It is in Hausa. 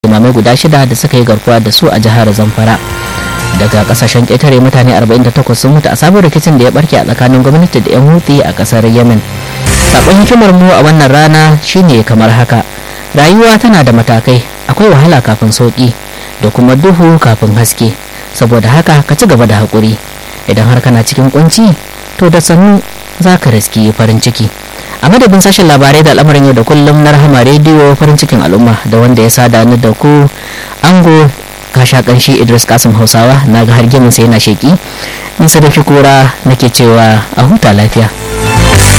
limamai guda shida da suka yi garkuwa da su a jihar zamfara daga kasashen ƙetare mutane 48 sun mutu a sabon rikicin da ya barke a tsakanin gwamnati da 'yan huthi a ƙasar yemen sakon hikimar mu a wannan rana shine kamar haka rayuwa tana da matakai akwai wahala kafin sauki da kuma duhu kafin haske saboda haka ka ci gaba da haƙuri idan har kana cikin kunci to da sannu za ka riski farin ciki a madadin sashen labarai da al'amarin yau da kullum na rahama rediyo farin cikin al'umma da wanda ya sada ni da ku ango kasha kanshi idris kasim hausawa na ga har sai yana sheki in sadauki kura nake cewa a huta lafiya